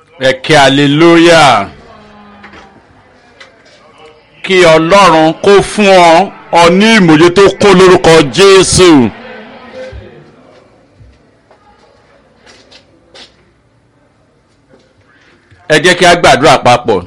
ẹ̀kẹ́ hallelujah kí ọlọ́run kó fún ọ ọ ní ìmòye tó kún lórúkọ jésù. ẹ jẹ́ kí a gbàdúrà papọ̀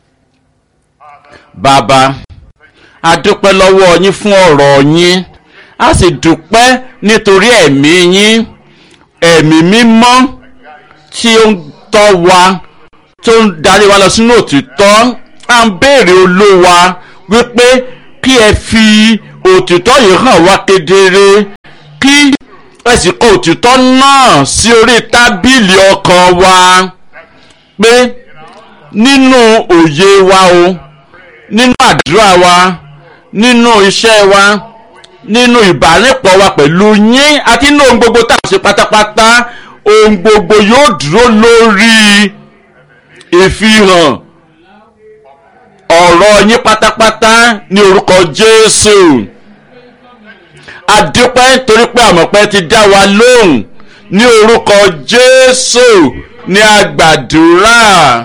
bàbá a dúpẹ́ lọ́wọ́ yín fún ọ̀rọ̀ yín a sì dúpẹ́ nítorí ẹ̀mí yín ẹ̀mí mímọ́ tí ó ń tọ́ wa tó ń darí wa lọ sínú òtítọ́ à ń béèrè olówa wípé kí ẹ fi òtítọ́ yìí hàn wá kedere kí ẹ sì kọ òtítọ́ náà sí orí tábìlì ọkàn wa pé nínú òye wa o nínú àdúrà wa nínú iṣẹ́ wa nínú ìbálòpọ̀ wa pẹ̀lú yín àti nínú ohun gbogbo tá a ṣe pátápátá ohun gbogbo yóò dúró lórí ìfihàn ọ̀rọ̀ yín pátápátá ní orúkọ jésù adúpẹ́ torí pé àmọ̀pẹ́ ti dá wa lóhùn ní orúkọ jésù ní agbàdúrà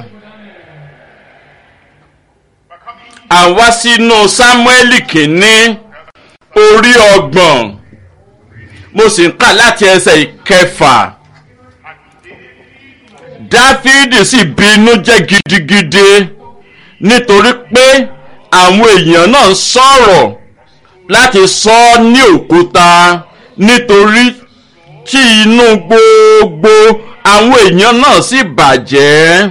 àwa sínú sámúẹ́lì kìíní orí ọgbọ̀n mo sì ń kà láti ẹsẹ̀ ìkẹfà dáfídì sì bínú jẹ́ gidigidi nítorí pé àwọn èèyàn náà ń sọ̀rọ̀ láti sọ ọ́ ní òkúta nítorí tí inú gbogbo àwọn èèyàn náà sì bàjẹ́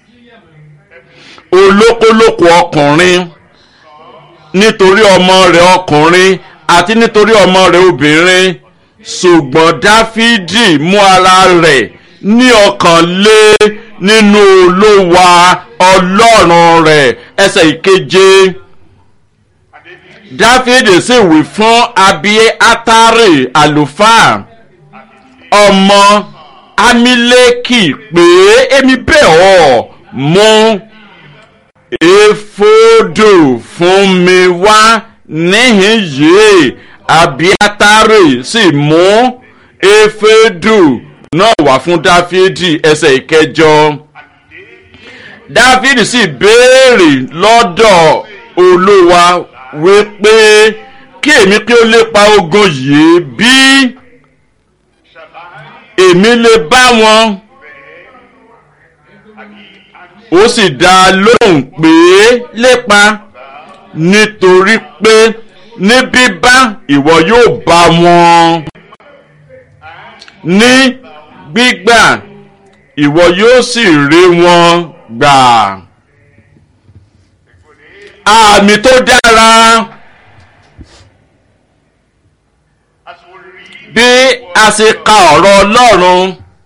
olókolóko ọkùnrin nítorí ọmọ rẹ̀ ọkùnrin àti nítorí ọmọ rẹ̀ obìnrin ṣùgbọ́n dáfídì mú ara rẹ̀ ní ọkàn lé nínú olówa ọlọ́run rẹ̀ ẹsẹ̀ ìkeje dáfídì sì wí fún abiy atari àlùfáà ọmọ amílẹ́kì pé èmi bẹ̀ ọ́ mú èfódò fún mi wá níhìn yìí abiatari sì mú èfódò náà wá fún dáfídì ẹsẹ̀ ìkẹjọ dáfídì sì béèrè lọ́dọ̀ olúwa wípé kí èmi kí ó lépa ogun yìí bí èmi lè bá wọn ó sì dá a lóhùn pé lépa nítorí pé ní bíbá ìwọ yóò bá wọn ní gbígbà ìwọ yóò sì rí wọn gbà àmì tó dára bí a ṣe ka ọ̀rọ̀ ọlọ́run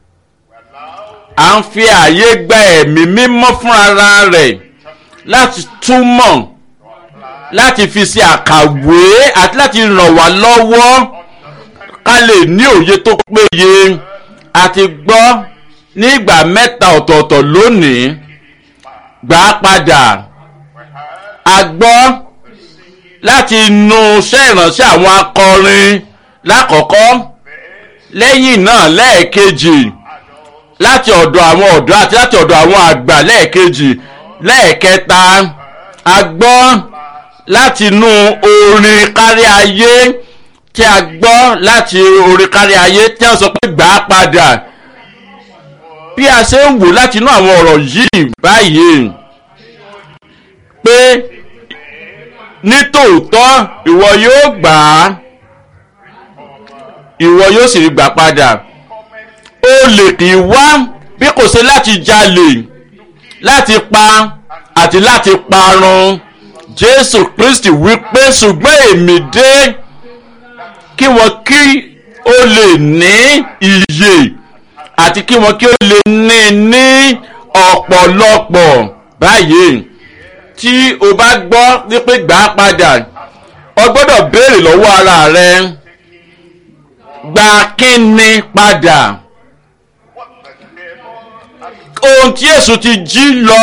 à ń fi àyè gba ẹ̀mí mímọ́ fún ara rẹ̀ láti túmọ̀ láti fi ṣe àkàwé àti láti ràn wá lọ́wọ́ ká lè ní òye tó péye àti gbọ́ ní ìgbà mẹ́ta ọ̀tọ̀ọ̀tọ̀ lónìí gbà á padà a gbọ́ láti inú iṣẹ́ ìránṣẹ́ àwọn akọrin lákọ̀ọ́kọ́ lẹ́yìn náà lẹ́ẹ̀kejì láti ọ̀dọ̀ àwọn ọ̀dọ́ àti láti ọ̀dọ̀ àwọn àgbà lẹ́ẹ̀kejì lẹ́ẹ̀kẹta a gbọ́ láti inú orin kárí ayé tí a gbọ́ láti orin kárí ayé tí wọ́n sọ pé gbà á padà bí a ṣe ń wò láti inú àwọn ọ̀rọ̀ yìí báyìí pé nítòótọ́ ìwọ yóò gbà á ìwọ yóò sì rí gbà padà ó lè kì í wá bí kò ṣe láti jalè láti pa àti láti parun jésù kristi wípé ṣùgbọ́n èmi dé kí wọ́n kí ó lè ní iyè àti kí wọ́n kí ó lè ní ní ọ̀pọ̀lọpọ̀ báyìí tí o bá gbọ́ wípé gbà á padà o gbọ́dọ̀ béèrè lọ́wọ́ ara rẹ gba kíni padà ohun tí èso ti jí lọ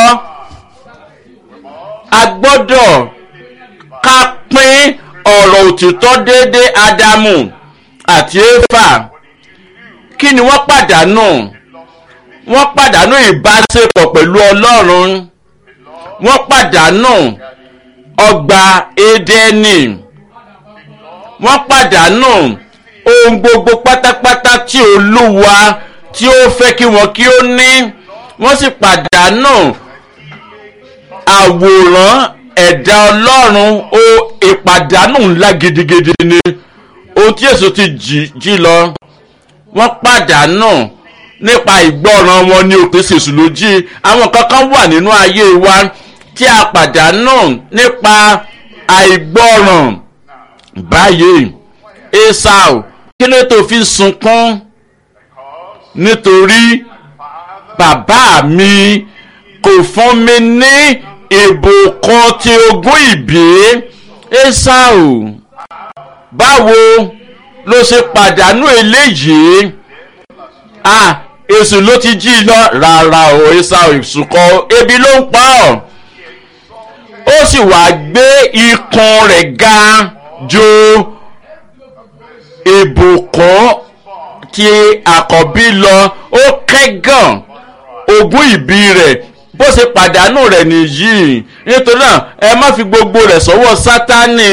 a gbọ́dọ̀ ká pín ọ̀rọ̀ òtítọ́ déédéé ádámù àti éfà kí ni wọ́n pàdánù wọ́n pàdánù ìbáṣepọ̀ pẹ̀lú ọlọ́run wọ́n pàdánù ọgbà édẹ́nì wọ́n pàdánù ohun gbogbo pátápátá tí olúwa tí ó fẹ́ kí wọ́n kí ó ní wọ́n sì pàdánù àwòrán ẹ̀dá ọlọ́run ó ìpàdánù ńlá gidigidi ni ohun tí èso ti jí lọ wọ́n pàdánù nípa ìgbọ́ràn wọn ní òpin ṣèṣù lójí àwọn kankan wà nínú ayé wa tí a pàdánù nípa àìgbọ́ràn báyìí esau kí ló tó fi sunkún nítorí bàbá mi kò fún mi ní ìbùkún ti ogún ìbí esau báwo ló ṣe pàdánù eléyìí ah èsù ló ti jí lọ rárá o esau ìsùnkọ ebi ló ń pa ọ́ ó sì wá gbé ikùn rẹ̀ ga ju ìbùkún tí àkọ́bí lọ ó kẹ́gàn ogún ìbí rẹ̀ bó ṣe pàdánù rẹ̀ nìyí nítorí náà ẹ má fi gbogbo rẹ̀ sọ́wọ́ sátánì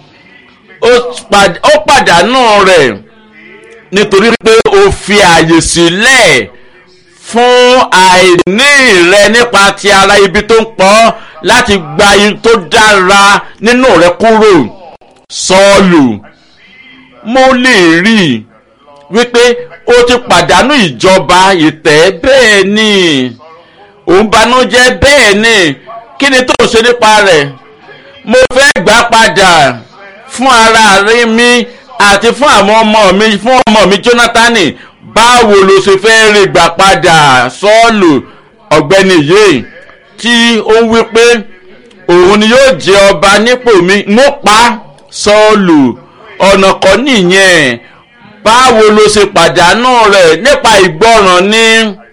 ó pàdánù rẹ̀ nítorí pé o fi àyè sílẹ̀ fún àìní rẹ nípa ti ara ibi tó ń pọ̀ láti gba ibi tó dára nínú rẹ kúrò sọ́ọ̀lù mo lè rí i wípé o ti pàdánù ìjọba ìtẹ́ bẹ́ẹ̀ ni òun banújẹ́ bẹ́ẹ̀ ni kí ni tó ń ṣe nípa rẹ̀ mo fẹ́ gbà padà fún ara rí mi àti fún àwọn ọmọ mi fún ọmọ mi jónátánì báwo ló ṣe fẹ́ rí gbà padà sọ́ọ̀lù ọ̀gbẹ́ni yìí tí ó ń wí pé òun ni yóò jẹ ọba nípò mi mo pa sọ́ọ̀lù ọ̀nà kan nìyẹn báwo ló ṣe pàdánù rẹ̀ nípa ìgbọràn ni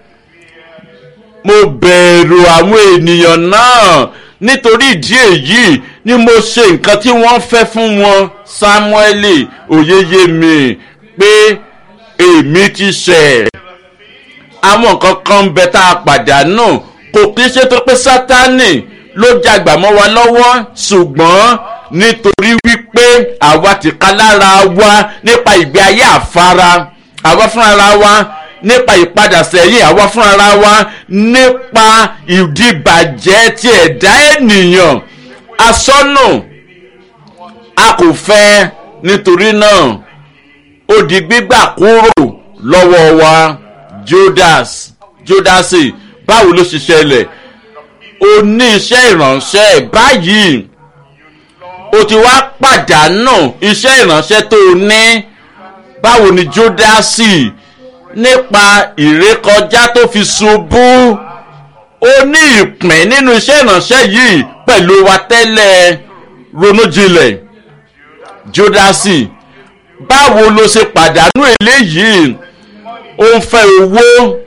mo bẹ̀rù àwọn ènìyàn náà nítorí ìdí èyí ni mo ṣe nǹkan tí wọ́n fẹ́ fún wọn samueli oyeye mi pé èmi ti ṣẹ̀ àwọn nǹkan kan bẹ tá a pàdánù kò kí ṣe tó pé sátánì ló jàgbà mọ́ wa lọ́wọ́ ṣùgbọ́n nítorí wípé àwa ti ká lára wa nípa ìgbé ayé àfara àwa fúnra wa nípa ìpadà sẹ́yìn àwa fúnra wa nípa ìdìbàjẹ́ ti ẹ̀dá ènìyàn asọ́nù a kò fẹ́ nítorí náà ó di gbígbà kúrò lọ́wọ́ wa judas judasi báwo ló ṣe ṣẹlẹ̀ o ní iṣẹ́ ìránṣẹ́ báyìí o ti wá pàdánù iṣẹ́ ìránṣẹ́ tó o ní báwo ni judasi nípa ìrékọjá tó fi ṣubú ó ní ìpín nínú iṣẹ́ ìránṣẹ́ yìí pẹ̀lú wa tẹ́lẹ̀ ronú jinlẹ̀ judasi báwo ló ṣe pàdánù eléyìí ó ń fẹ́ owó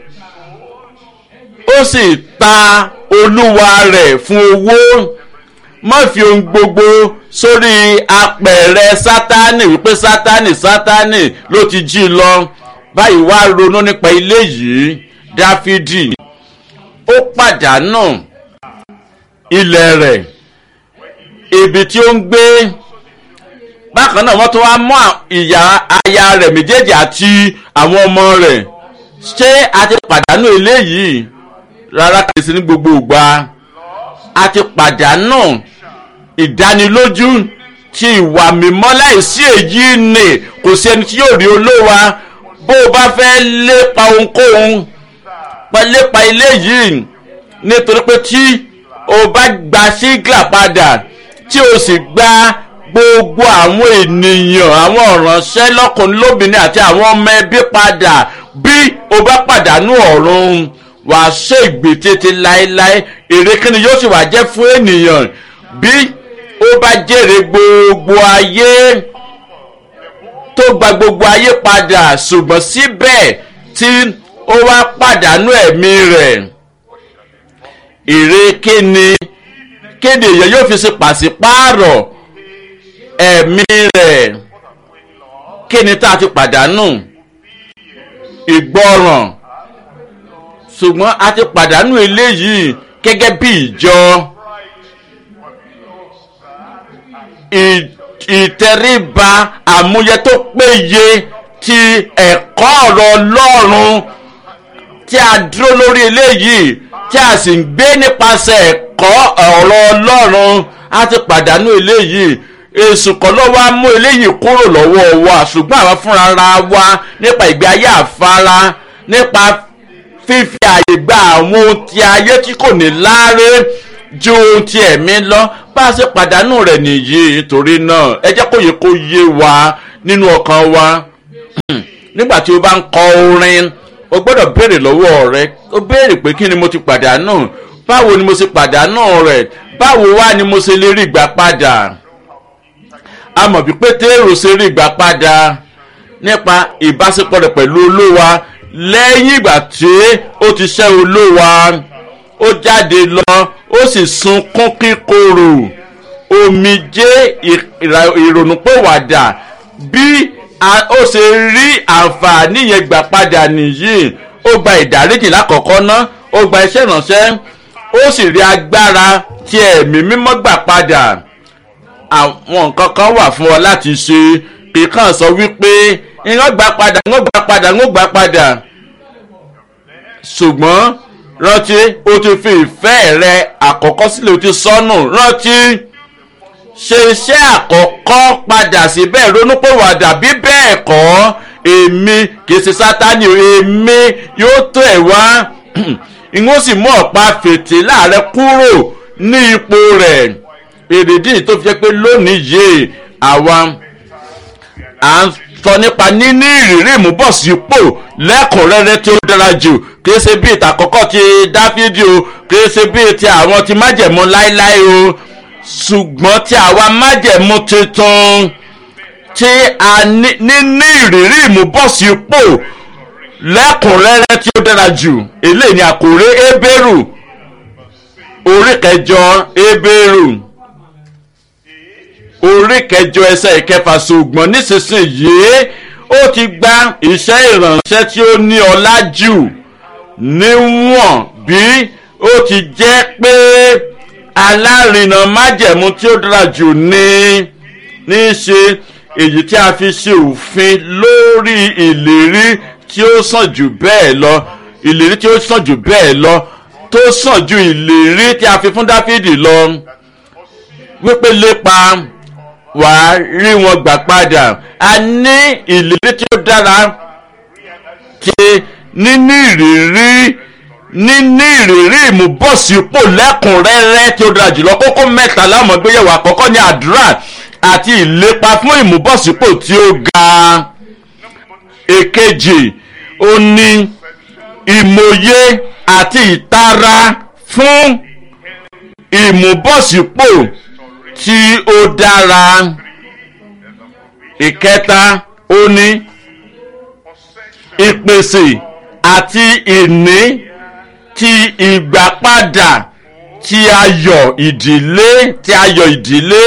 ó sì ta olúwa rẹ̀ fún owó má fi ohun gbogbo sórí apẹ̀rẹ̀ sátánì wípé sátánì sátánì ló ti jí lọ báyìí wá ronú nípa ilé yìí dáfídì ó pàdánù ilẹ̀ rẹ̀ ibi tí ó ń gbé bákan náà wọ́n tún wá mú ìyá aya rẹ̀ méjèèjì àti àwọn ọmọ rẹ̀ ṣé a ti pàdánù eléyìí rárá kìí sí ní gbogbo ìgbà a ti pàdánù ìdánilójú ti ìwà mímọ́ láìsí èyí nì kò sí ẹni tí yóò rí olówa bó o bá fẹ́ lépa ohunkóhun lépa eléyìí nítorí pé tí o bá gba sígà padà tí o sì gba gbogbo àwọn ènìyàn àwọn ọ̀ránṣẹ́ lọ́kùnrin lóbìnrin àti àwọn ọmọ ẹbí padà bí o bá pàdánù ọ̀run wà á ṣe ìgbé tètè láéláé èrè kíni yóò sì wá jẹ́ fún ènìyàn bí ó bá jèrè gbogbo ayé tó gba gbogbo ayé padà ṣùgbọ́n síbẹ̀ tí ó wá pàdánù ẹ̀mí rẹ̀ èrè kíni kéde èèyàn yóò fi ṣe pàṣípààrọ̀ ẹ̀mí rẹ̀ kí ni tá a ti pàdánù ìgbọràn ṣùgbọ́n a ti pàdánù eléyìí gẹ́gẹ́ bí ìjọ ì- ìtẹríba àmúyẹ tó péye ti ẹ̀kọ́ ọ̀rọ̀ ọlọ́run tí a dúró lórí eléyìí tí a sì ń gbé nípasẹ̀ ẹ̀kọ́ ọ̀rọ̀ ọlọ́run a ti pàdánù eléyìí èsù kan ló wá mú eléyìí kúrò lọ́wọ́ wa ṣùgbọ́n àwọn fúnra ra wa nípa ìgbé ayé àfara nípa fífi àyè gba àwọn ohun ti ayé tí kò ní láre ju ohun ti ẹ̀mí lọ bá a ṣe pàdánù rẹ̀ nìyí torí náà ẹ jẹ́ kó yẹ kó yé wa nínú ọkàn wa nígbà tí o bá ń kọ orin o gbọ́dọ̀ béèrè lọ́wọ́ rẹ o béèrè pé kí ni mo ti pàdánù báwo ni mo ṣe pàdánù rẹ̀ báwo wá ni mo ṣe lè rí ìgbà padà a mọ̀ bí pétérù ṣe rí ìgbà padà nípa ìbáṣepọ̀ rẹ̀ pẹ̀lú olówa lẹ́yìn ìgbà tí ó ti ṣẹ́ olówa ó jáde lọ ó sì sunkún kíkorò omijé ìrà- ìrònúpìwàdà bí a- ó ṣe rí àǹfààní yẹn gbà padà nìyí ó gba ìdáríjì lákọ̀ọ́kọ́ ná ó gba iṣẹ́ ìránṣẹ́ ó sì rí agbára tí ẹ̀mí mímọ́ gbà padà àwọn nǹkan kan wà fún ọ láti ṣe kì í kàn sọ wípé ìran gbà padà ń gbà padà ń gbà padà ṣùgbọ́n rántí o ti fi ìfẹ́ rẹ àkọ́kọ́ sílẹ̀ o ti sọnù rántí ṣe iṣẹ́ àkọ́kọ́ padà síbẹ̀ ronúpìwàdà bí bẹ́ẹ̀ kọ́ èmi kì í ṣe sátani o, èmi yóò tó ẹ̀ wá ìwọ́n sì mú ọ̀pá fìtílà rẹ kúrò ní ipò rẹ̀ èrèdí tó fi jẹ́ pé lónìí yìí àwa à ń sọ nípa níní ìrírí ìmúbọ̀sípò lẹ́kùnrẹ́rẹ́ tí ó dára jù kìí ṣe bíi ìtàkọ́kọ́ ti dáfídì o kìí ṣe bíi ti àwọn ti májẹ̀mú láíláí o ṣùgbọ́n ti àwa májẹ̀mú tuntun tí a ní níní ìrírí ìmúbọ̀sípò lẹ́kùnrẹ́rẹ́ tí ó dára jù eléyìí ni àkòrè ebéèrù orí kẹjọ ebéèrù orí kẹjọ ẹsẹ̀ ìkẹfà ṣùgbọ́n nísinsìnyí ó ti gba iṣẹ́ ìrànṣẹ́ tí ó ní ọlá jù níwọ̀n bí ó ti jẹ́ pé alárinà májẹ̀mú tí ó dára jù ní ní í ṣe èyí tí a fi ṣe òfin lórí ìlérí tí ó sàn jù bẹ́ẹ̀ lọ ìlérí tí ó sàn jù bẹ́ẹ̀ lọ tó sàn ju ìlérí tí a fi fún dáfídì lọ wípé lépa wàá rí wọn gbà padà a ní ìlérí tí ó dára ti níní ìrírí níní ìrírí ìmúbọ̀sípò lẹ́kùnrẹ́rẹ́ tí ó dára jùlọ kókó mẹ́ta láwọn gbéyẹ̀wò àkọ́kọ́ ní àdúrà àti ìlépa fún ìmúbọ̀sípò tí ó ga èkejì ó ní ìmòye àti ìtara fún ìmúbọ̀sípò tí ó dára ìkẹta ó ní ìpèsè àti ìní ti ìgbàpadà ti ayọ̀ ìdílé ti ayọ̀ ìdílé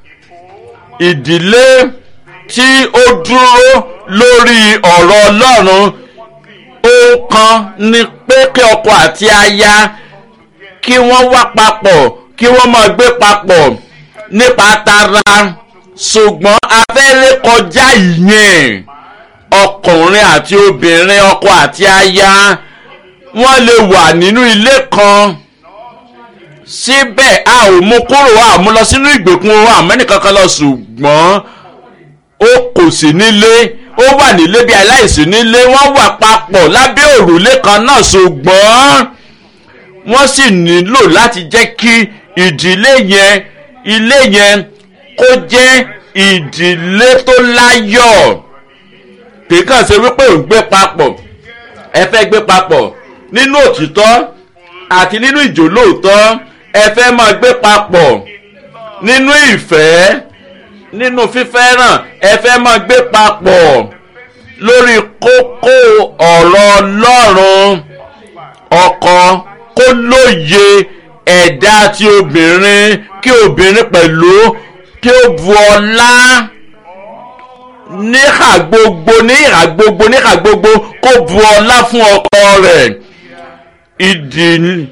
ìdílé tí ó dúró lórí ọ̀rọ̀ ọlọ́run ohun kan ni pé kí ọkọ àti aya kí wọ́n wá papọ̀ kí wọ́n máa gbé papọ̀ nípa tara ṣùgbọ́n abẹ́rẹ́ kọjá ìyẹn ọkùnrin àti obìnrin ọkọ àti aya wọ́n lè wà nínú ilé kan síbẹ̀ a ò mú kúrò a ò mú lọ sínú ìgbèkùn ohun àmọ́nìkankan lọ ṣùgbọ́n ó kò sí nílé ó wà nílé bí aláìsí nílé wọ́n wà papọ̀ lábẹ́ òrùlé kan náà ṣùgbọ́n wọ́n sì nílò láti jẹ́ kí ìdílé yẹn ilé yẹn kó jẹ́ ìdílé tó láyọ̀ kì í kàn ṣe wípé ò ń gbé papọ̀ ẹ fẹ́ gbé papọ̀ nínú òtítọ́ àti nínú ìjólóòtọ́ ẹ fẹ́ máa gbé papọ̀ nínú ìfẹ́ nínú fífẹ́ràn ẹ fẹ́ máa gbé papọ̀ lórí kókó ọ̀rọ̀ ọlọ́run ọkọ kó lóye ẹ̀dá ti obìnrin kí obìnrin pẹ̀lú kí ó bu ọlá níhà gbogbo níhà gbogbo níhà gbogbo kó bu ọlá fún ọkọ rẹ̀ ìdí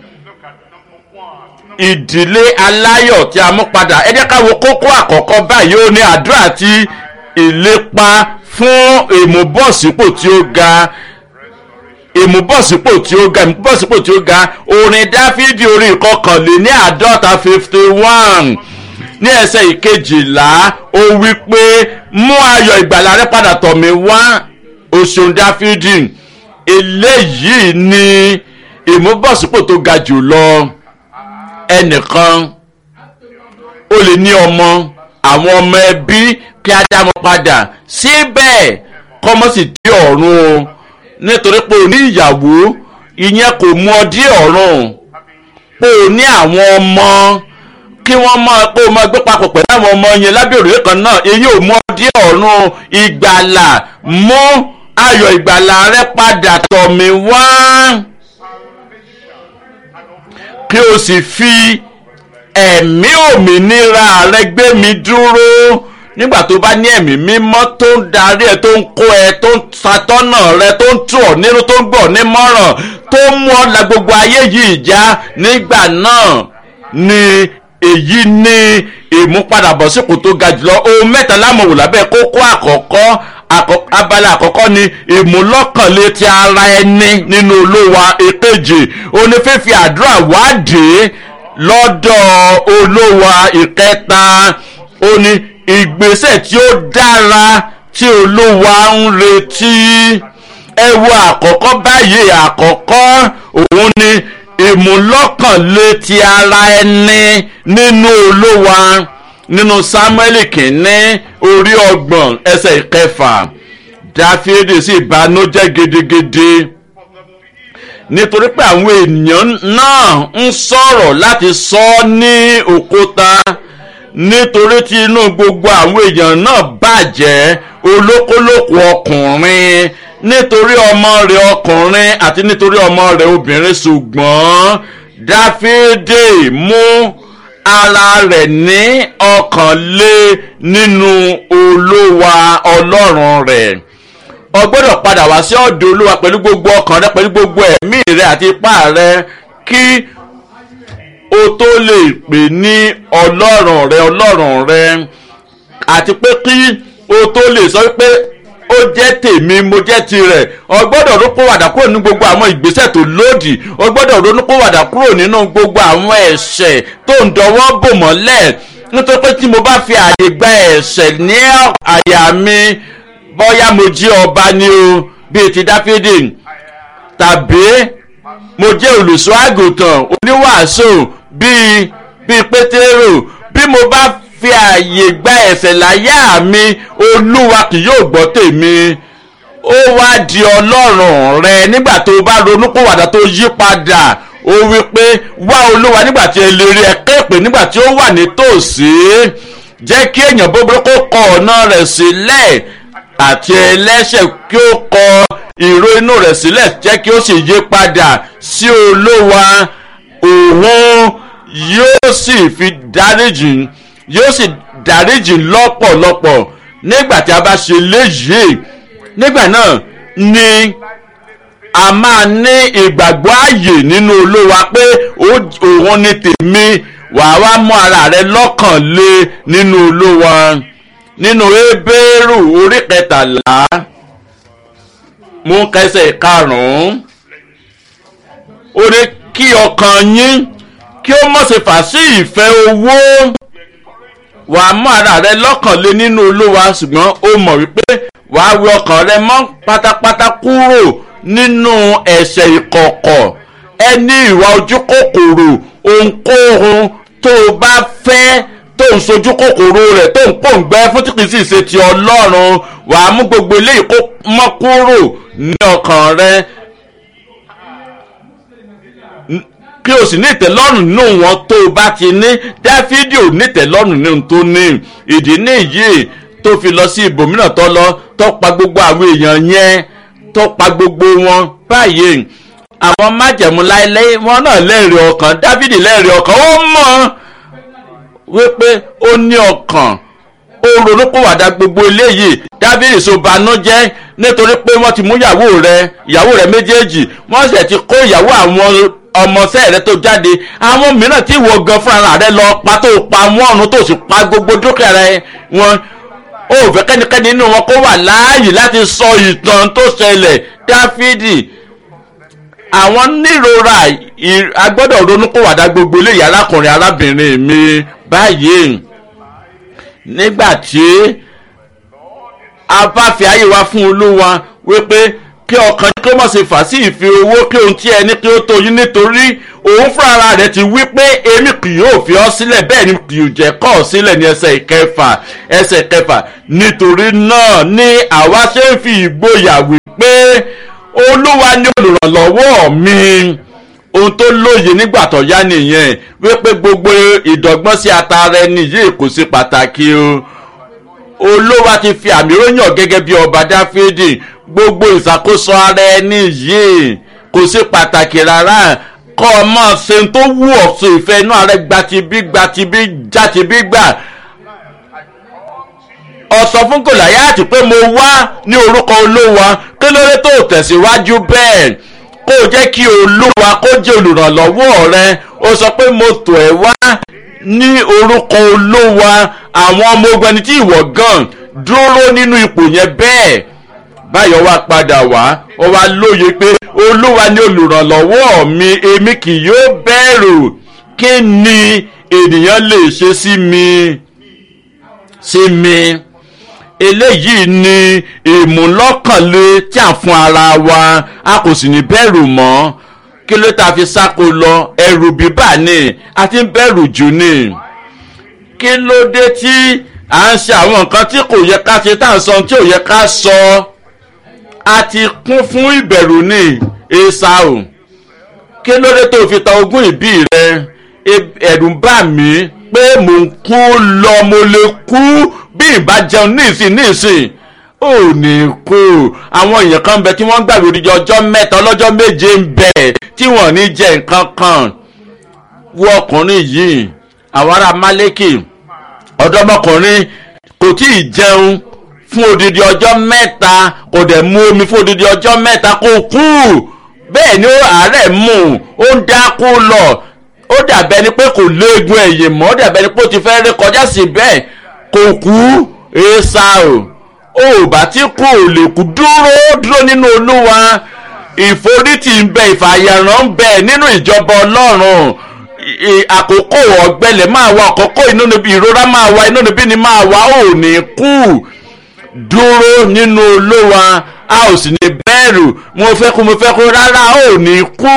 ìdílé aláyọ̀ tí a mú padà ẹ jẹ́ ká wo kókó àkọ́kọ́ báyìí ó ní àdúrà àti ìlépa fún ìmúbọ̀sípò tí ó ga ìmúbọ̀sípò tí ó ga ìmúbọ̀sípò tí ó ga orin dáfídì orí ìkọkànlé ní àádọ́ta fifty one ní ẹsẹ̀ ìkejìlá ó wí pé mú ayọ̀ ìgbàlà rẹ padà tọ̀ mí wá oṣù dáfídì eléyìí ni ìmúbọ̀sípò tó ga jù lọ ẹnìkan ó lè ní ọmọ àwọn ọmọ ẹbí kí á dá wọn padà síbẹ̀ kọ́mọ́ sì dé ọ̀run o nítorí pé o ní ìyàwó ìyẹn kò mú ọ dé ọ̀run pé o ní àwọn ọmọ kí wọ́n mọ pé o máa gbé papọ̀ pẹ̀lú àwọn ọmọ yẹn lábẹ́ òrùlé kan náà èyí ò mú ọ dé ọ̀run ìgbàlà mú ayọ̀ ìgbàlà rẹ padà tọ̀ mí wá kí o sì fi ẹ̀mí òmìnira rẹ gbé mi dúró nígbà tó bá ní ẹ̀mí mímọ́ tó ń darí ẹ tó ń kó ẹ tó ń ṣàtọ́nà rẹ tó ń tù ọ́ nínú tó ń gbọ́ nímọ̀ràn tó ń mú ọ la gbogbo ayé yìí já nígbà náà ni èyí ní ìmúpadàbọ̀sípò tó ga jùlọ ohun mẹ́ta lámọ̀wò lábẹ́ kókó àkọ́kọ́ abala àkọ́kọ́ ni ìmúlọ́kànlé ti ara ẹni nínú olówa èkejì onífífi àdúrà wádìí lọ́dọ̀ olówa ìkẹta ó ní ìgbésẹ̀ tí ó dára tí olówa ń retí ẹ wo àkọ́kọ́ báyìí àkọ́kọ́ òun ni ìmúlọ́kànlé ti ara ẹni nínú olówa nínú sámúẹ́lì kìíní orí ọgbọ̀n ẹsẹ̀ ìkẹfà dáfídì sì banújẹ́ gidigidi nítorí pé àwọn ènìyàn náà ń sọ̀rọ̀ láti sọ ọ́ ní òkúta nítorí tí inú gbogbo àwọn èèyàn náà bàjẹ́ olókólókò ọkùnrin nítorí ọmọ rẹ̀ ọkùnrin àti nítorí ọmọ rẹ̀ obìnrin ṣùgbọ́n dáfídì mú ara rẹ̀ ní ọkàn lé nínú olówa ọlọ́run rẹ̀ o gbọ́dọ̀ padà wá sí ọ̀dọ̀ olúwa pẹ̀lú gbogbo ọkàn rẹ pẹ̀lú gbogbo ẹ̀mí rẹ àti ipá rẹ kí o tó lè pè ní ọlọ́run rẹ ọlọ́run rẹ àti pé kí o tó lè sọ pé ó jẹ́ tèmi mo jẹ́ tirẹ̀ o gbọ́dọ̀ ronúpìwàdà kúrò nínú gbogbo àwọn ìgbésẹ̀ tó lòdì o gbọ́dọ̀ ronúpìwàdà kúrò nínú gbogbo àwọn ẹ̀ṣẹ̀ tó ń dọwọ́ bò mọ́lẹ̀ nítorí pé tí mo bá fi àyè gba ẹ̀ṣẹ̀ ní àyà mi bóyá mo jí ọba ni o bíi ti dáfídì tàbí mo jẹ́ olùṣọ́ àgùntàn oníwàásù bíi bíi pétérò bí mo bá fi àyè gba ẹ̀ṣẹ̀ láyà mi olúwa kì yóò gbọ́ tèmi ó wá di ọlọ́run rẹ nígbà tó bá ronúpìwàdà tó yí padà ó wí pé wá olúwa nígbà tí ẹ lè rí ẹ kéèpé nígbà tí ó wà nítòsí jẹ́ kí èèyàn búburú kó kọ ọ̀nà rẹ̀ sílẹ̀ àti ẹlẹ́ṣẹ̀ kí ó kọ ìró inú rẹ̀ sílẹ̀ jẹ́ kí ó sì yí padà sí olówa òun yóò sì fi dáríjì yóò sì dáríjì lọ́pọ̀lọpọ̀ nígbà tí a bá ṣe léyìí nígbà náà ni a máa ní ìgbàgbọ́ ààyè nínú olówa pé òun ni tèmi wàá wá mú ara rẹ lọ́kàn lé nínú olówa nínú ebéèrú orí kẹtàlá mú kẹsẹ̀ karùn-ún ó ní kí ọkàn yín kí ó mọ̀ sí fà sí ìfẹ́ owó wà á mú ara rẹ lọ́kàn lé nínú olúwa ṣùgbọ́n ó mọ̀ wípé wà á wẹ ọkàn rẹ mọ́ pátápátá kúrò nínú ẹ̀ṣẹ̀ ìkọ̀kọ̀ ẹni ìwà ojú kòkòrò ohunkóhun tó o bá fẹ́ tó ń sojú kòkòrò rẹ̀ tó ń pòǹgbẹ́ fún tí kì í sì ṣe ti ọlọ́run wà á mú gbogbo eléyìí kó mọ́ kúrò ní ọkàn rẹ kí o sì ní ìtẹ́lọ́rùn nínú wọn tó o bá ti ní dáfídì ò ní ìtẹ́lọ́rùn nínú tó ní ìdí nìyí tó fi lọ sí ibòmíràn tó lọ tó pa gbogbo àwọn èèyàn yẹn tó pa gbogbo wọn báyìí àwọn májẹ̀mú láéláé wọn náà lẹ́rìí ọkàn dáfídì lẹ́rìí ọkàn ó mọ̀ wípé ó ní ọkàn ó ronúpìwàdà gbogbo eléyìí dáfídì so banújẹ́ nítorí pé wọ́n ti mú ìyàwó rẹ ìyàwó rẹ méjèèjì wọ́n sì ti kó ìyàwó àwọn ọmọọṣẹ́ rẹ tó jáde àwọn mìíràn tí ìwọ gan fúnra rẹ lọ pa tó pa wọ́n ọ̀run tó sì pa gbogbo dúkìá rẹ wọn ó fẹ́ kẹ́nikẹ́ni nínú wọn kó wà láàyè láti sọ ìtàn tó ṣẹlẹ̀ dáfídì àwọn nírora agbọ́dọ̀ ronúkúwàdà gbogbo eléyìí arákùnrin arábìnrin mi báyìí nígbà tí a bá fi ayé wa fún olúwa wípé kí ọkàn kí ó mọ̀ sí fà sí ìfi owó kí ohun tí ẹni kí ó tó yín nítorí òun fúnra rẹ̀ ti wí pé èmi kì yóò fi ọ́ sílẹ̀ bẹ́ẹ̀ ni kì yóò jẹ́ kọ́ ọ sílẹ̀ ní ẹsẹ̀ ìkẹfà ẹsẹ̀ ìkẹfà nítorí náà ni àwa ṣe ń fi ìgboyà wí pé olúwa ni olùrànlọ́wọ́ mi ohun tó lóye nígbà tó yá nìyẹn wípé gbogbo ìdọ́gbọ́n sí atara ẹni yìí kò sí pàtàkì o olúwa ti fi àmì ròyìn gẹ́gẹ́ bí ọba dáfídì gbogbo ìṣàkóso ara ẹni yìí kò sí pàtàkì rárá kọ́ ọ mọ̀ ṣe tó wù ọ́ sí ìfẹ́ inú ààrẹ gbatibí gbatibí játibí gbà ọ̀sọ̀ fún gòláyàtì pé mo wá ní orúkọ olówa kí ló dé tó tẹ̀síwájú bẹ́ẹ̀ kó o jẹ́ kí olúwa kó jẹ́ olùrànlọ́wọ́ rẹ o sọ pé mo tọ̀ ẹ́ wá ní orúkọ olówa àwọn ọmọ ogun ẹni tí ìwọ gan dúró nínú ipò yẹn bẹ́ẹ̀ báyọ̀ wá padà wá ó wá lóye pé olúwa ni olùrànlọ́wọ́ mi èmi kì yóò bẹ̀rù kí ni ènìyàn lè ṣe sí mi sí mi eléyìí ni ìmúlọ́kànlé tí à ń fún ara wa a kò sì ní bẹ̀rù mọ́ kí ló ta fi sáko lọ ẹrù bíbà ni a ti ń bẹ̀rù jù ni kí ló dé tí à ń ṣe àwọn nǹkan tí kò yẹ ká ṣe tá à ń sọ tí ò yẹ ká sọ a ti kún fún ìbẹ̀rù ní esau kí ló dé tó fi ta ogún ìbí rẹ ẹ̀rù ń bà mí pé mò ń kú lọ mo lè kú bí ìbá jẹun níìsín níìsín ò ní kú àwọn èèyàn kan bẹ tí wọ́n gbàgbé odidi ọjọ́ mẹ́ta ọlọ́jọ́ méje ń bẹ tí wọ́n ní jẹ nǹkan kan wọ ọkùnrin yìí àwọn ará málékì ọ̀dọ́mọkùnrin kò tí ì jẹun fún odidi ọjọ́ mẹ́ta kò dẹ̀ mu omi fún odidi ọjọ́ mẹ́ta kò kú bẹ́ẹ̀ ni àárẹ̀ mú ó ń dákú lọ ó dàbẹ́ ni pé kò léegun ẹ̀yìn mọ́ ó dàbẹ́ ni pé ó ti fẹ́ rí kọjá sí bẹ́ẹ̀ kò kú èsà o ò bá tí kò lè kú dúró dúró nínú olúwa ìforítì ń bẹ ìfàyàrán ń bẹ nínú ìjọba ọlọ́run àkókò ọ̀gbẹ́lẹ̀ máa wá àkókò inú níbi ìrora máa wá inú níbi ni máa wá ò ní kú dúró nínú olówa a ò sì ní bẹ́ẹ̀rù mo fẹ́ kú mo fẹ́ kú rárá ò ní kú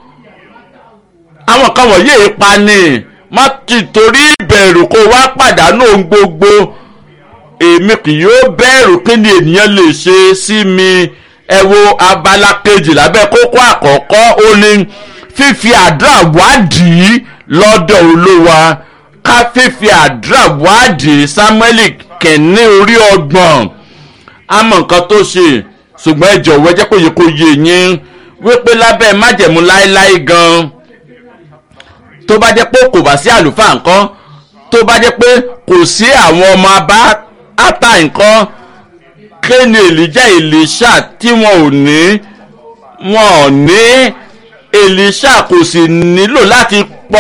àwọn kan wọ̀nyí ipa ni má ti torí ìbẹ̀rù kó wá pàdánù ohun gbogbo èmi kì yóò bẹ̀rù kí ni ènìyàn lè ṣe sí mi ẹ wo abala kejì lábẹ́ kókó àkọ́kọ́ ó ní fífi àdúrà wádìí lọ́dọ̀ olówa ká fífi àdúrà wádìí samuel kẹ̀ní orí ọgbọ̀n àmọ́ nǹkan tó ṣe ṣùgbọ́n ẹ jọ̀wọ́ ẹ jẹ́ kó yẹ kó yé yín wípé lábẹ́ májẹ̀mú láéláé gan tó bá jẹ́ pé kò bá sí àlùfáà nǹkan tó bá jẹ́ pé kò sí àwọn ọmọ abá ata nǹkan kéènì èlìjà èlìṣà tí wọn ò ní wọn ò ní èlìṣà kò sì nílò láti pa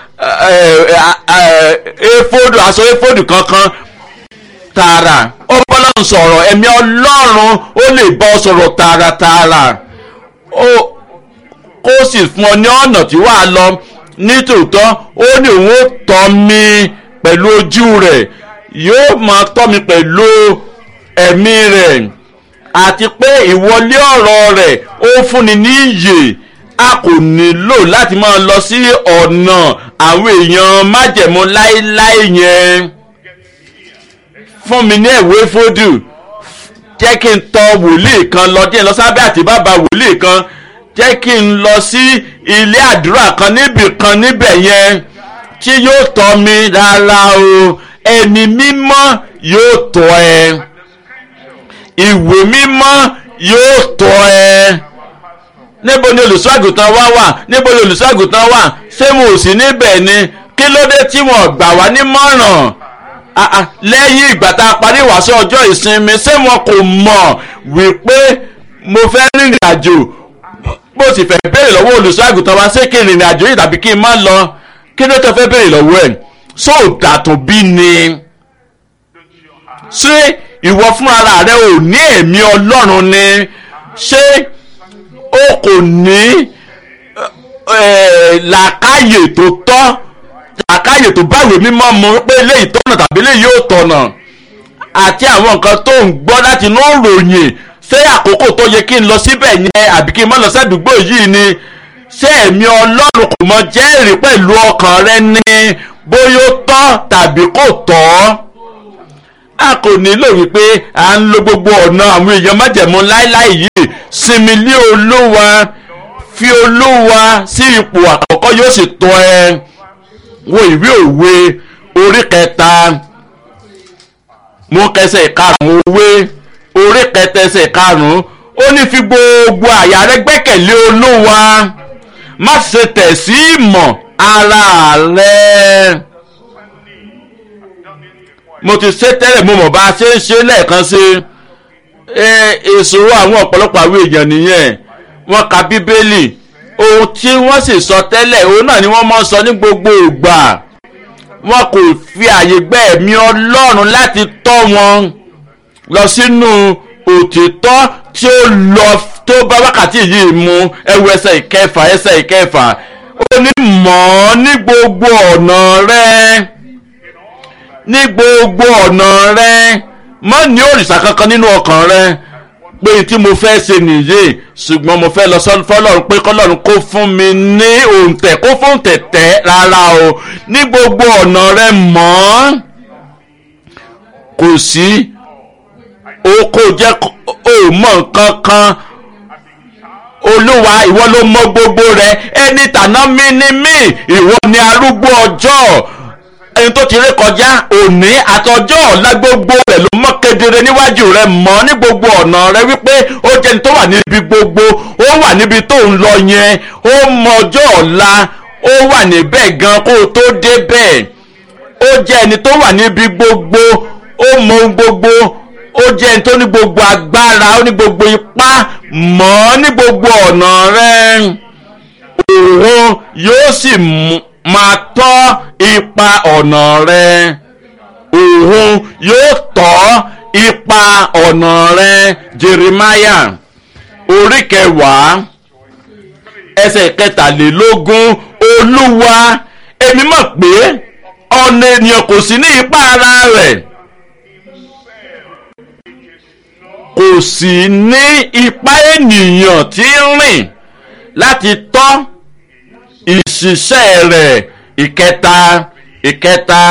éfódù aṣọ éfódù kankan tààrà ó bọ́lá ń sọ̀rọ̀ ẹ̀mí ọlọ́run ó lè bọ́ sọ̀rọ̀ tààràtààrà kó sì fún ọ ní ọ̀nà tí wàá lọ nítòótọ́ ó ní òun ó tọ́ mi pẹ̀lú ojú rẹ̀ yóò máa tọ́ mi pẹ̀lú ẹ̀mí rẹ̀ àti pé ìwọlé ọ̀rọ̀ rẹ̀ ó fúnni ní iyè a kò nílò láti máa lọ sí ọ̀nà àwọn èèyàn májẹ̀mú láéláé yẹn fún mi ní ẹ̀wé fódù jẹ́ kí n tọ wòlíì kan lọ díẹ̀ lọ sábẹ́ àti bàbá wòlíì kan jẹ́ kí n lọ sí ilé àdúrà kan níbì kan níbẹ̀ yẹn tí yóò tọ́ mi rárá o ẹni mímọ́ yóò tọ́ ẹ ìwé mímọ́ yóò tọ́ ẹ níbo ni olùṣọ́ àgùntàn wa wà níbo ni olùṣọ́ àgùntàn wà ṣé mo ò sí níbẹ̀ ni kí ló dé tí wọ́n gbà wá nímọ̀ràn ah, ah, lẹ́yìn ìgbà tá a parí ìwàásù ọjọ́ ìsinmi ṣé wọn kò mọ̀ wípé mo fẹ́ rìnrìn àjò bó sì fẹ́ béèrè lọ́wọ́ olùṣọ́ àgùntàn wa ṣé kí n rìnrìn àjò yìí tàbí kí n má lọ kí ló tó fẹ́ béèrè lọ́wọ́ ẹ̀ sóòdà tó bí ni ṣé ìwọ fúnra rẹ ò ní ẹ̀mí ọlọ́run ni ṣé o kò ní eh, làákàyè tó tọ́ làákàyè tó báwèé mímọ́ mu pé eléyìí tọ̀nà tàbí eléyìí yóò tọ̀nà àti àwọn nǹkan tó ń gbọ́ láti inú ìròyìn ṣé àkókò tó yẹ kí n lọ síbẹ̀ yẹn àbí kí n má lọ sádùúgbò yìí ni ṣé ẹ̀mí ọlọ́run kò mọ jẹ́rìí pẹ̀lú ọkàn rẹ ní bóyá ó tọ́ tàbí kò tọ́ a kò nílò wípé à ń lo gbogbo ọ̀nà àwọn èèyàn májẹ̀mú láíláí yìí sinmi lé olúwa fi olúwa sí ipò àkọ́kọ́ yóò sì tọ́ ẹ wo ìwé òwe orí kẹta mú kẹsẹ̀ karùn-ún òwe orí kẹta ẹsẹ̀ karùn-ún ó ní fi gbogbo àyà rẹ gbẹ́kẹ̀lé olúwa má ṣe tẹ̀ sí ìmọ̀ ara rẹ mo ti ṣe tẹ́lẹ̀ mo mọ̀ bá a ṣe ń ṣe lẹ́ẹ̀kan sí ìṣòro àwọn ọ̀pọ̀lọpọ̀ àwọn èèyàn nìyẹn wọ́n ka bíbélì ohun tí wọ́n sì sọ tẹ́lẹ̀ òun náà ni wọ́n máa ń sọ ní gbogbo ìgbà wọn kò fi àyè gbẹ́ ẹ̀mí ọlọ́run láti tọ́ wọn lọ sínú òtítọ́ tí ó lọ tó bá wákàtí yìí mu ẹwù ẹsẹ̀ ìkẹfà ẹsẹ̀ ìkẹfà ó ní mọ̀ ọ́ ní gbogbo ọ̀nà rẹ̀ ní gbogbo ọ̀nà rẹ mọ́ ní òrìṣà kankan nínú ọkàn rẹ pé tí mo fẹ́ ṣe nìyí ṣùgbọ́n mo fẹ́ lọ sọ́dún fọlọ́run pé kọ́lọ́run kó fún mi ní òǹtẹ̀ kó fún tẹ̀tẹ̀ rárá o ní gbogbo ọ̀nà rẹ mọ́ kò sí o kò jẹ́ o mọ̀ nǹkan kan olúwa ìwọ ló mọ gbogbo rẹ ẹni tàná mi ni mí ìwọ ni arúgbó ọjọ́ ẹni tó ti ré kọjá òní àtọjọ́ ọ̀la gbogbo rẹ̀ ló mọ́ kedere níwájú rẹ̀ mọ́ ní gbogbo ọ̀nà rẹ̀ wípé ó jẹ́ ẹni tó wà níbi gbogbo ó wà níbi tó ń lọ yẹn ó mọ ọjọ́ ọ̀la ó wà níbẹ̀ gan kó o tó débẹ̀ ó jẹ́ ẹni tó wà níbi gbogbo ó mọ ohun gbogbo ó jẹ́ ẹni tó ní gbogbo agbára ó ní gbogbo ipá mọ́ ní gbogbo ọ̀nà rẹ̀ òun yóò sì mú máa tọ́ ipa ọ̀nà rẹ òun yóò tọ́ ipa ọ̀nà rẹ Jeremiah orí kẹwàá ẹsẹ̀ kẹtàlélógún olúwa èmi mọ̀ pé ọ̀nà ènìyàn kò sí ní ipá ara rẹ̀ kò sí ní ipá ènìyàn tí ń rìn láti tọ́ ìṣiṣẹ́ rẹ̀ ìkẹta ìkẹta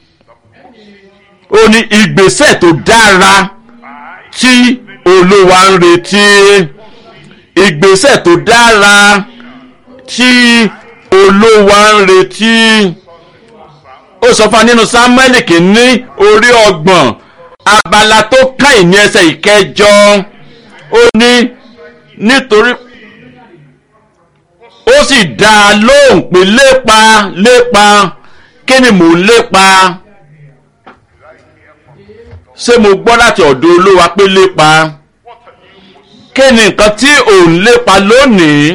ó ní ìgbésẹ̀ tó dára tí olúwa ń retí ìgbésẹ̀ tó dára tí olúwa ń retí ó sọ fún wa nínú sámúẹ́lì kìíní orí ọgbọ̀n abala tó kàn ní ẹsẹ̀ ìkẹjọ ó ní nítorí ó sì dá a lóhùn pé lépa lépa kí ni mò ń lépa ṣé mo gbọ́ láti ọ̀dọ̀ olúwa pé lépa kí ni nǹkan tí ò ń lépa lónìí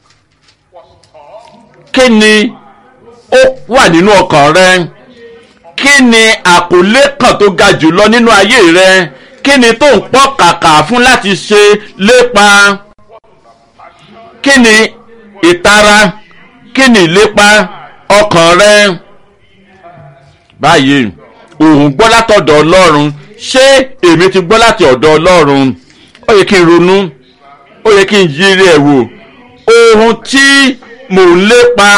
kí ni ó wà nínú ọkàn rẹ kí ni àkọlé kan tó ga jùlọ nínú ayé rẹ kí ni tó ń pọ̀ kàkà fún láti ṣe lépa kí ni ìtara kí ni ìlépa ọkàn rẹ báyìí òun gbọ́ látọ̀dọ̀ ọlọ́run ṣé èmi ti gbọ́ láti ọ̀dọ̀ ọlọ́run ó yẹ kí n ronú ó yẹ kí n yiri ẹ̀ wò ohun tí mò ń lépa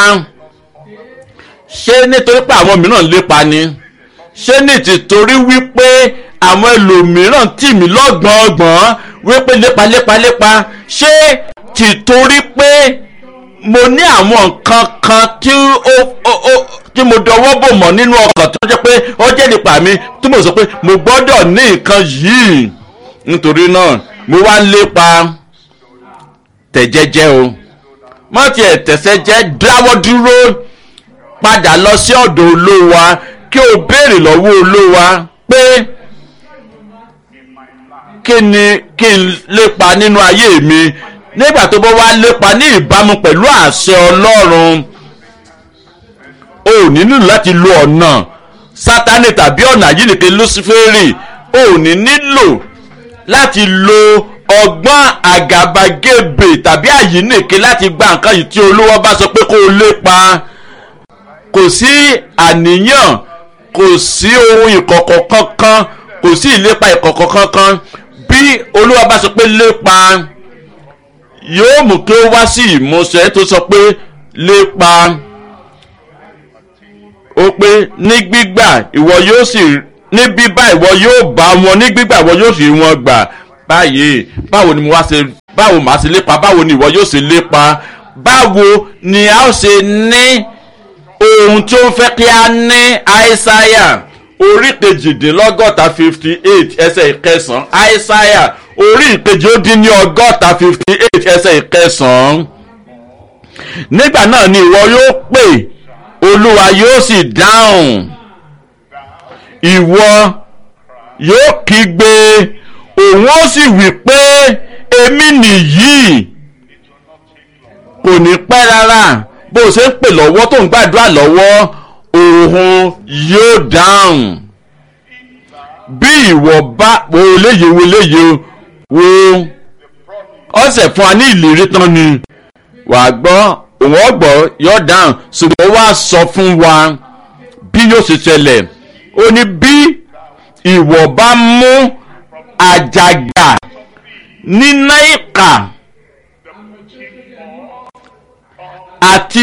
ṣé nítorí pé àwọn mìíràn ń lépa ni ṣé ní tìtorí wípé àwọn ẹlòmíràn tì mí lọ́gbọ̀ngbọ̀n wípé lépa lépa lépa ṣé tìtorí pé mo ní àwọn nǹkan kan tí ó ó ó tí mo dọwọ́ bò mọ́ nínú ọkàn tó jẹ́ pé ó jẹ́ nípa mi tí mo sọ pé mo gbọ́dọ̀ ní nǹkan yìí nítorí náà mo wá ń lépa tẹ̀jẹ́jẹ́ o má tiẹ̀ tẹ̀sẹ̀ jẹ́ dáwọ́ dúró padà lọ sí ọ̀dọ̀ olówa kí o béèrè lọ́wọ́ olówa pé kí ni kí n lépa nínú ayé mi nígbà tó bá wá lépa ní ìbámu pẹ̀lú àṣẹ ọlọ́run o ò ní nílò láti lo ọ̀nà sátánì tàbí ọ̀nà àyíníke lúsífẹ́rì o ò ní nílò láti lo ọgbọ́n àgàbàgebè tàbí àyíníke láti gba nǹkan yìí tí olówó bá sọ pé kó o lépa kò sí àníyàn kò sí ohun ìkọ̀kọ̀ kankan kò sí ìlépa ìkọ̀kọ̀ kankan bí olúwa bá sọ pé lépa yóò mú kí ó wá sí ìmúṣẹ tó sọ pé lépa ó pé ní gbígbà ìwọ yóò sì ní bíbá ìwọ yóò bá wọn ní gbígbà ìwọ yóò sì wọn gbà báyìí báwo ni mo wá ṣe báwo màá ṣe lépa báwo ni ìwọ yóò ṣe lépa báwo ni a ó ṣe ní ohun tí ó ń fẹ́ kí a ní àìsáyà orí kejìdínlọ́gọ́ta fifty eight ẹsẹ̀ ìkẹsàn-án àìsáyà orí ìkejì ó dín ní ọgọ́ta fifty eight ẹsẹ̀ ìkẹsàn-án nígbà náà ni ìwọ yóò pè olúwa yóò sì dáhùn ìwọ yóò kígbe òun ó sì wí pé èmi nìyí kò ní pẹ́ rárá bó o ṣe ń pè lọ́wọ́ tó ń gbàdúrà lọ́wọ́ òun yóò dáhùn bí ìwọ bá wo léye wo léye wo ọ̀sẹ̀ fún wa ní ìlérí tán ni wàá gbọ́ òun ọ̀gbọ́ yóò dáhùn ṣùgbọ́n wá sọ fún wa bí yóò ṣe ṣẹlẹ̀ ó ní bí ìwọ bá mú àjàgà níná ìkà àti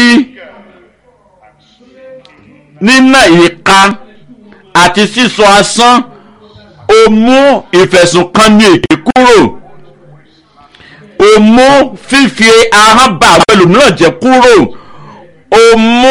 níná ìka àti sísọ asán o mú ìfẹ̀sùnkanni èké kúrò o mú fífi ahọ́n bá àwọn ẹlòmíràn jẹ́ kúrò o mú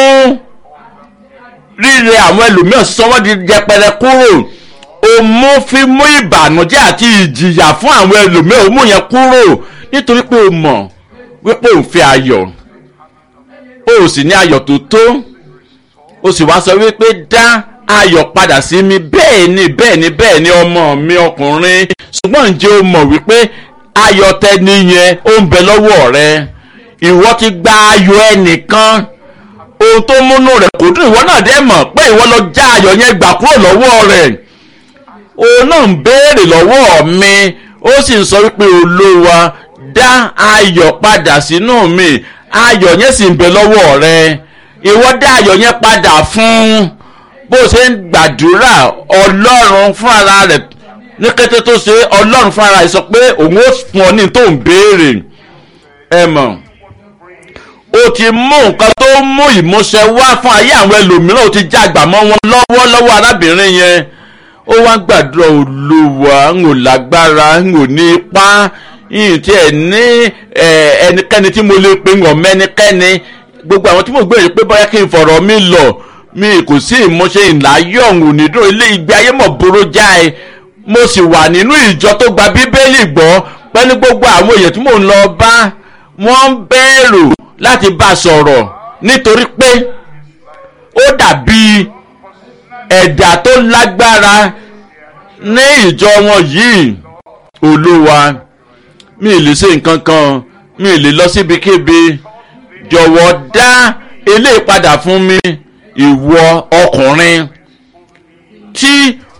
rírẹ àwọn ẹlòmíràn sọ́wọ́ di jẹpẹrẹ kúrò o mú fímú ìbànújẹ́ àti ìjìyà fún àwọn ẹlòmíràn o mú yẹn kúrò nítorí pé o mọ̀ wípé o fẹ́ ayọ̀ o sì ní ayọ̀ tó tó o sì wá sọ wípé dá ayọ̀ padà sí mi bẹ́ẹ̀ ni bẹ́ẹ̀ ni bẹ́ẹ̀ ni ọmọ mi ọkùnrin ṣùgbọ́n ǹjẹ́ o mọ̀ wípé ayọ̀ tẹni yẹn ó ń bẹ lọ́wọ́ rẹ ìwọ ti gba ayọ̀ ẹnìkan ohun tó múnú rẹ̀ kò dùn ìwọ náà dẹ́ mọ̀ pé ìwọ lọ já ayọ̀ yẹn gbà kúrò lọ́wọ́ rẹ̀ òun náà ń béèrè lọ́wọ́ mi ó sì ń sọ wípé olówa dá ayọ̀ padà sínú mi ayọ̀ yẹn sì ń bẹ lọ́wọ́ rẹ ìwọ dá ayọ̀ yẹn padà fún bó ṣe ń gbàdúrà ọlọ́run fún ara rẹ̀ ní kété tó ṣe ọlọ́run fún ara rẹ̀ sọ pé òun ó fún ọ ní tó ń béèrè ẹ mọ̀ o ti mú nǹkan tó mú ìmúṣẹ wá fún ayé àwọn ẹlòmíràn o ti já àgbà mọ́ wọn lọ́wọ́ lọ́wọ́ arábìnrin yẹn ó wá ń gbàdúrà olúwa ń ò lágbára ń ò ní ipá yìí tí ẹ ní ẹnikẹ́ni tí mo lè pe ń ọ̀mọ́ ẹnikẹ́ni gbogbo àwọn tí mo gbé yìí pé bóyá kí n fọ̀rọ̀ mi lọ mi kò sí ìmúṣe ìláyọ̀ ọ̀hún nídùn ilé ìgbé ayé mọ̀ burú jáì mo sì wà nínú ìjọ tó gba bíbélì gbọ́ pẹ̀lú gbogbo àwọn èèyàn tí mò ń lọ bá wọ́n ń bẹ̀rù láti bá a sọ̀rọ̀ nítorí pé ó dàbí ẹ̀dà tó lágbára ní ìjọ wọn yìí olúwa mi ì lè ṣe nǹkan kan mi ì lè lọ síbikíbi jọ̀wọ́ dá eléyìí padà fún mi ìwọ ọkùnrin tí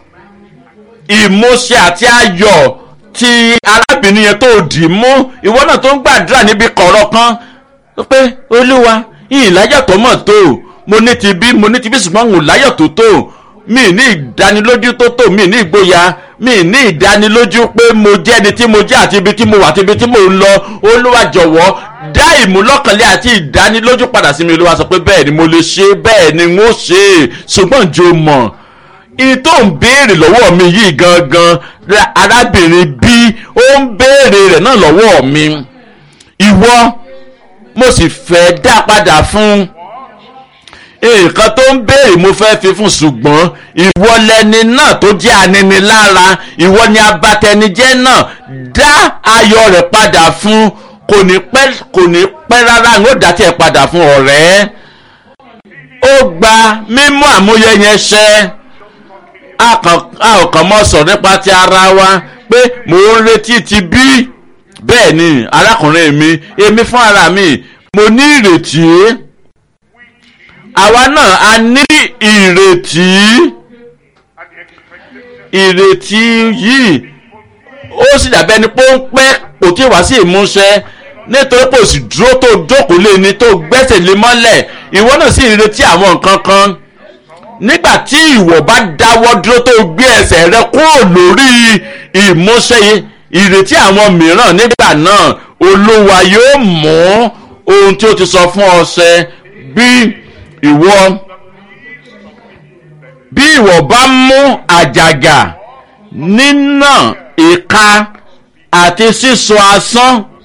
ìmúṣẹ àti ayọ̀ tí arábìnrin yẹn tó dì mú ìwọ náà tó ń gbàdúrà níbi kọ̀rọ̀ kan pé olúwa yìí láyọ̀ tó mọ̀ tó mo ní ti bí mo ní ti bí ṣùgbọ́n òun láyọ̀ tó tó mi ní ìdánilójú tó tó mi ní ìgboyà mi ní ìdánilójú pé mo jẹ́ ẹni tí mo jẹ́ àti ibi tí mo wà àti ibi tí mo ń lọ olúwa jọ̀wọ́ dá ìmúlọ́kànlé àti ìdánilójú padà sí mi olúwa sọ pé bẹ́ẹ̀ ni mo lè ṣe bẹ́ẹ̀ ni mo ṣe ṣùgbọ́n jò mọ̀ ìyí tó ń béèrè lọ́wọ́ mi yìí gangan arábìnrin bí ó ń béèrè rẹ̀ náà lọ́wọ́ mi ìwọ mo sì fẹ́ dá padà fún nǹkan tó ń béèrè mo fẹ́ fi fún ṣùgbọ́n ìwọ lẹni náà tó jẹ́ aninilára ìwọ ni abatẹnijẹ́ náà dá ayọ̀ rẹ̀ padà fún kò ní pẹ́ kò ní pẹ́ rárá ń ó dá tiẹ̀ padà fún ọ̀rẹ́ ó gba mímú àmúyẹ yẹn ṣẹ a kàn a ò kàn mọ́ sọ̀rọ̀ nípa ti ara wa pé mò ń retí ti bí bẹ́ẹ̀ ni arákùnrin mi èmi fún ara mi mo ní ìrètí àwa náà a ní ìrètí ìrètí yìí ó sì dàbẹ́ ni pé ó ń pẹ́ kò tí ì wá sí ìmúṣẹ nítorí pé òsì dúró tó jókòó lé ní tó gbẹ́sẹ̀ lé mọ́lẹ̀ ìwọ náà sì ń retí àwọn nǹkan kan nígbà tí ìwọ bá dáwọ́ dúró tó gbé ẹsẹ̀ rẹ kúrò lórí ìmúṣẹ ìrètí àwọn mìíràn nígbà náà olúwa yóò mú ohun tí ó ti sọ fún ọ ṣẹ bí ìwọ bí ìwọ bá mú àjàgà nínà ìka àti sísọ asán